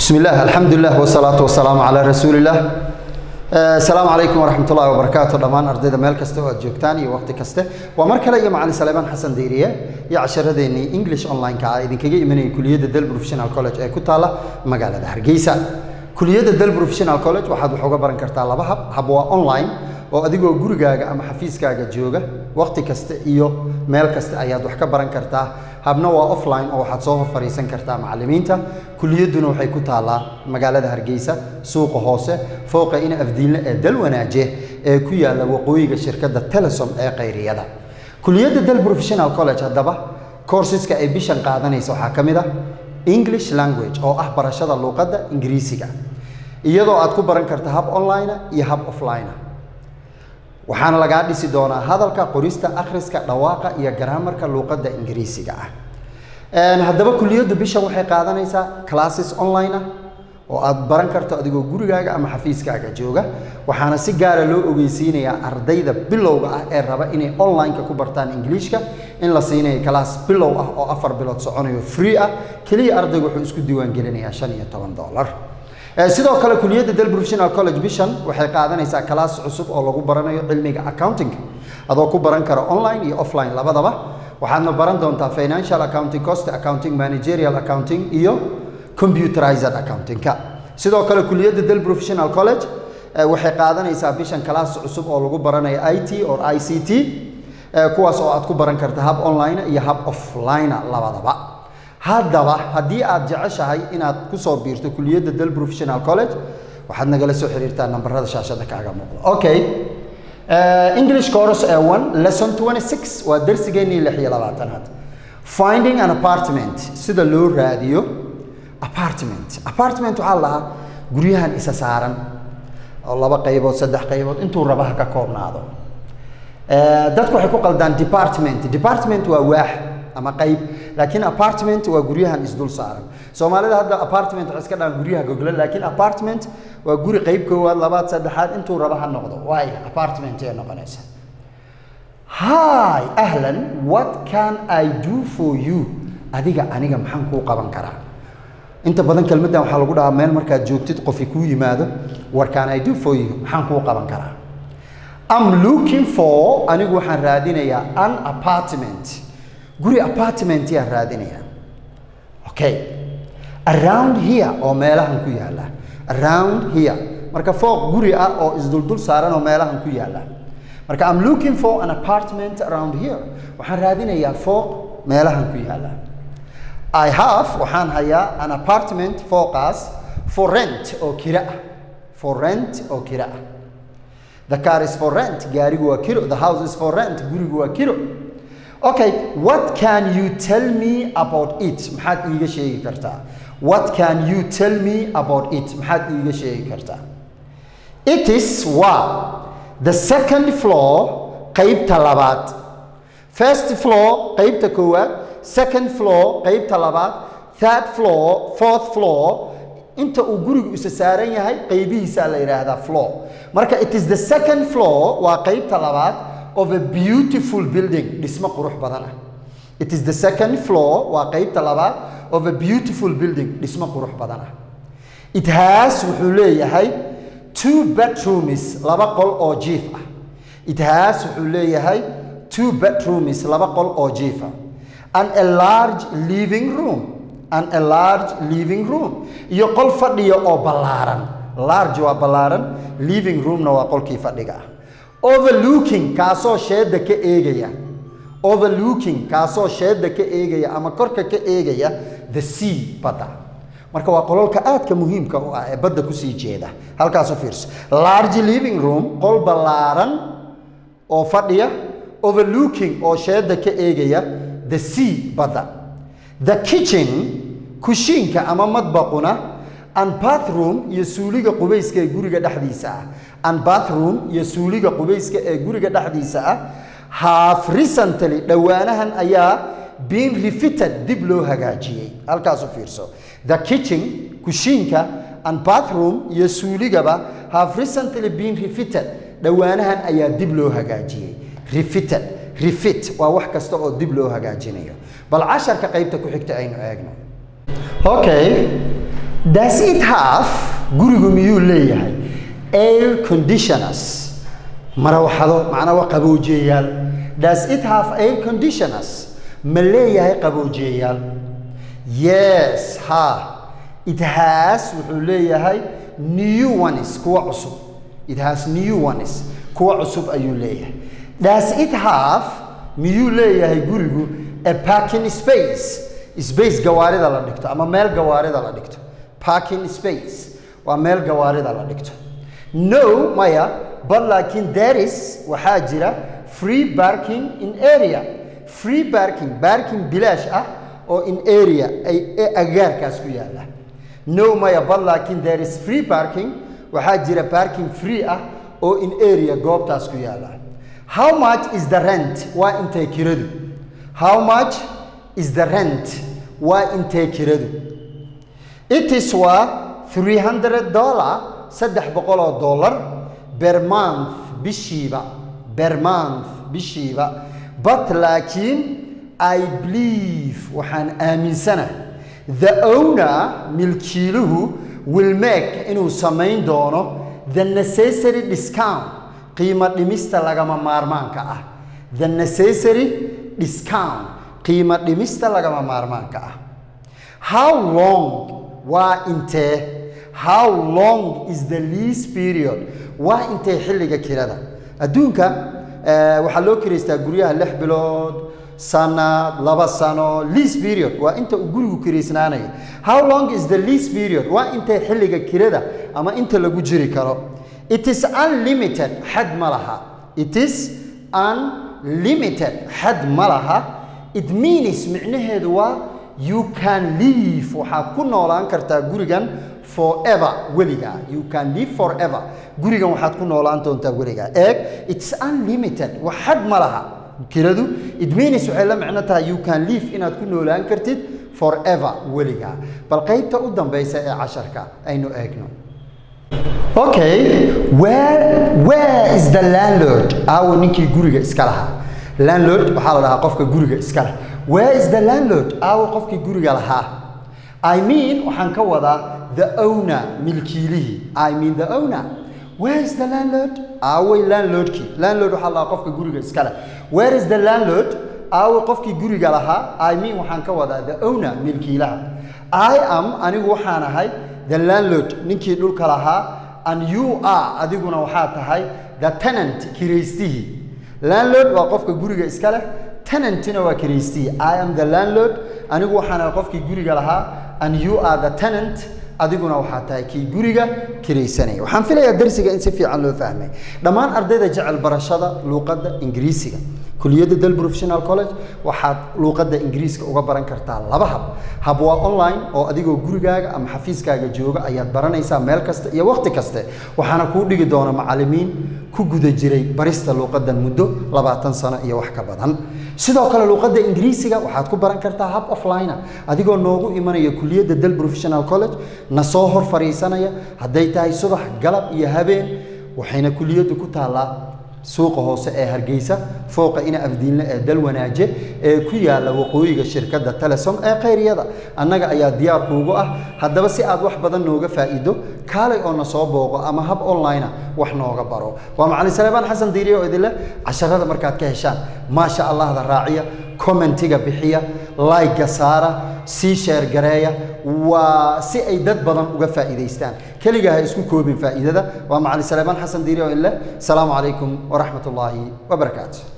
بسم الله الحمد لله والصلاة والسلام على رسول الله السلام عليكم ورحمة الله وبركاته دمان أرديدا ميل كسته oo joogtaan iyo waqti kaste waa mar kale iyo macalin Salmaan Xasan Diiriye iyo casharadeenii English online ka idinkaga imanay kuliyadda Dal Professional College ee ku taala magaalada Hargeysa kuliyadda Dal Professional College waxaad wax uga baran kartaa laba hab hab waa online oo adigoo gurigaaga ama xafiiskaaga jooga waqti kasta iyo meel kasta ayaad wax ka baran kartaa habna waa offline oo waxaad soo hor fariisan kartaa macallimiinta kuliyadduna waxay ku taallaa magaalada hargeysa suuqa hoose fooqa ina afdiinle ee dal wanaaje ee ku yaalla waqooyiga shirkadda telesom ee qayriyada kuliyadda dal professional college haddaba courseska ay bishan qaadanaysa waxaa ka mid ah english language oo ah barashada luuqadda ingiriisiga iyadoo aad ku baran karta hab online iyo hab offline waxaana lagaa dhisi doonaa hadalka qorista akhriska dhawaaqa iyo garaamarka luuqadda ingiriisiga ah haddaba kuliyaddu bishan waxay qaadanaysaa classes online ah oo aad baran karto adigoo gurigaaga ama xafiiskaaga jooga waxaana si gaara loo ogeysiinayaa ardayda bilowga ah ee raba inay online-ka ku bartaan ingiliishka in la siinayo class bilow ah oo afar bilood soconayo free ah keliya ardaygu wuxuu isku diiwaangelinayaa shan iyo toban dollar sidoo kale kuliyadda dal professional college bishan waxay qaadanaysaa class cusub oo lagu baranayo cilmiga accounting adoo ku baran kara online iyo offline labadaba waxaadna baran doontaa financial accounting cost accounting managerial accounting iyo computerized accountingka sidoo kale kuliyadda dal professional college waxay qaadanaysaa bishan class cusub oo lagu baranayo i t or i c t kuwaas oo aad ku baran karta hab online iyo hab offline labadaba haddaba haddii aad jeceshahay inaad ku soo biirto kuliyadda dal professional college waxaad nagala soo xiriirtaa nambarada shaashada kaaga muuqda okay english course ee one lesson 26 waa darsigeennii lix iyo labaatanaad finding an apartment sida loo raadiyo apartment apartment waxaa lahaa guryahan isa saaran oo laba qaybood saddex qaybood intuu rabaha ka koobnaado dadku waxay ku qaldaan department department waa waax ama qayb laakiin apartment waa guryahan isdul saaran soomaalida hadda apartment waxay iska dhahaan guryaha gogla laakiin apartment waa guri qayb koowaad labaad saddexaad intuu raba ha noqdo waay apartment ee noqonaysa hi ahlan what can i do for you adiga aniga maxaan kuu qaban karaa inta badan kelmaddan waxaa lagu dhahaa meel markaad joogtid qofi kuu yimaado what can i do for you maxaan kuu qaban karaa am looking for anigu waxaan raadinayaa an apartment guri apartment yaan raadinaya okay around here oo meelahan ku yaala around here marka fooq guri ah oo isduldul saaran oo meelahan ku yaala marka am looking for an apartment around here waxaan raadinayaa fooq meelahan ku yaala i have waxaan hayaa an apartment fooqaas for rent oo kira ah for rent oo kira ah the car is for rent gaarigu waa kiro the house is for rent gurigu waa kiro okay what can you tell me about it maxaad iiga sheegi kartaa what can you tell me about it maxaad iiga sheegi kartaa it is waa the second floor qeybta labaad first floor qeybta koowaad second floor qeybta labaad third floor fourth floor inta uu gurigu isa saaran yahay qeybihiisaa la yidhaahdaa floor marka it is the second floor waa qeybta labaad of a beautiful building dhismo qurux badan ah it is the second floor waa qeybta labaad of a beautiful building dhismo qurux badan ah it has wuxuu leeyahay two bedrooms laba qol oo jiif ah it has wuxuu leeyahay two bedrooms laba qol oo jiif ah and a large living room and a large living room iyo qol fadhiya oo ballaaran large waa ballaaran living roomna waa qolkii fadhiga ah overlooking kaasoo sheedda ka eegaya overlooking kaasoo sheedda ka eegaya ama korka ka eegaya the sea badda marka waa qololka aadka muhiimka u ah ee badda kusii jeeda halkaasu fiirso large living room qol ballaaran oo fadhiya overlooking oo sheedda ka eegaya the sea badda the kitchen kushiinka ama madbaquna and bathroom iyo suuliga qubayska ee guriga dhexdiisa ah and bathroom iyo suuliga qubayska ee guriga dhexdiisa ah half recently dhowaanahan ayaa been refitted dib loo hagaajiyey halkaasu fiirso the kitchen kushiinka and bathroom iyo suuligaba have recently been refitted dhowaanahan ayaa dib loo hagaajiyey refitted refit waa wax kasta oo dib loo hagaajinayo bal casharka qaybta ku xigta aynu eegno okay does it have gurigu miyuu leeyahay air conditioners marawaxado macnaa waa qaboojiyayaal does it have air conditioners ma leeyahay qaboojiyayaal yes ha it has wuxuu leeyahay new ones kuwa cusub it has new ones kuwa cusub ayuu leeyahay does it have miyuu leeyahay gurigu a parking space space gawaarida la dhigto ama meel gawaarida la dhigto parking space waa meel gawaarida la dhigto no maya but laakiin there is waxaa jira free parking in area free parking parking bilaash ah oo in area ay ee agaarkaas ku yaala no maya but laakiin there is free parking waxaa jira parking free ah oo in area goobtaas ku yaala how much is the rent waa intay kiradu how much is the rent waa intay kiradu it is waa 300 dollar saddex boqol oo dollar per month bishiiba per month bishiiba but laakiin i believe waxaan aaminsanahay the owner milkiiluhu will make inuu samayn doono the necessary discount qiimo dhimista lagama maarmaanka ah the necessary discount qiimo dhimista lagama maarmaanka ah how long waa intee how long is the lease period waa intee xilliga kirada adduunka waxaa loo kiraystaa guryaha lix bilood sanad laba sano lease period waa inta uu gurigu kiraysnaanayo how long is the lease period waa intee xilliga kirada ama inta lagu jiri karo it is unlimited xad ma laha it is unlimited xad ma laha it means micnaheedu waa you can live waxaad ku noolaan kartaa gurigan forever weligaa you can live forever gurigan waxaad ku noolaan doontaa weligaa eeg it's unlimited wax xad ma laha kiradu it means waxay la micno tahay you can live inaad ku noolaan kartid forever weligaa bal qaybta u dambaysa ee casharka aynu eegno okay where where is the landlord aawo ninkii guriga iska lahaa landlord waxaa la dhahaa qofka guriga iska leh where is the landlord aawo qofkii guriga lahaa i mean waxaan ka wadaa the owner milkiilihii i mean the owner where is the landlord aaway landlordkii landlord waxaa la dhahaa qofka guriga iska leh where is the landlord aaway qofkii guriga lahaa i mean waxaan ka wadaa the owner milkiilaha i am anigu waxaan ahay the landlord ninkii dhulka lahaa and you are adiguna waxaa tahay the tenant kiraystihii landlord waa qofka guriga iska leh tenantina waa kiraystihii i am the landlord anigu waxaan ahay qofkii guriga lahaa and you are the tenant adiguna waxaa tahay kii guriga kiraysanaya waxaan filayaa darsiga in si fiican loo fahmay dhammaan ardayda jecel barashada luuqadda ingiriisiga kuliyadda del professional college waxaad luuqadda ingiriiska uga baran kartaa laba hab hab waa online oo adigoo gurigaaga ama xafiiskaaga jooga ayaad baranaysaa meel kasta iyo waqti kaste waxaana kuu dhigi doona macallimiin ku guda jiray barista luuqaddan muddo labaatan sano iyo wax ka badan sidoo kale luuqadda ingiriisiga waxaad ku baran kartaa hab offline adigoo noogu imanaya kuliyadda del professional college na soo hor fariisanaya hadday tahay subax galab iyo habeen waxayna kuliyaddu ku taallaa suuqa hoose ee hargeysa fooqa ina afdiinle ee dalwanaaje ee ku yaala waqooyiga shirkadda telesom ee khayriyada annaga ayaa diyaar kuugu ah haddaba si aad wax badan nooga faa'iido kaalay oo na soo booqo ama hab online wax nooga baro waa macalin saleebaan xasan diiriye oo idinleh casharada markaad ka heshaan maasha allahda raaciya commentiga bixiya layga saara sii sheer gareeya waa si ay dad badan uga faa'iidaystaan keligaa ha isku koobin faa'iidada waa macalin saleebaan xasan diiri oo idinleh asalaamu calaykum waraxmat ullaahi wabarakaatu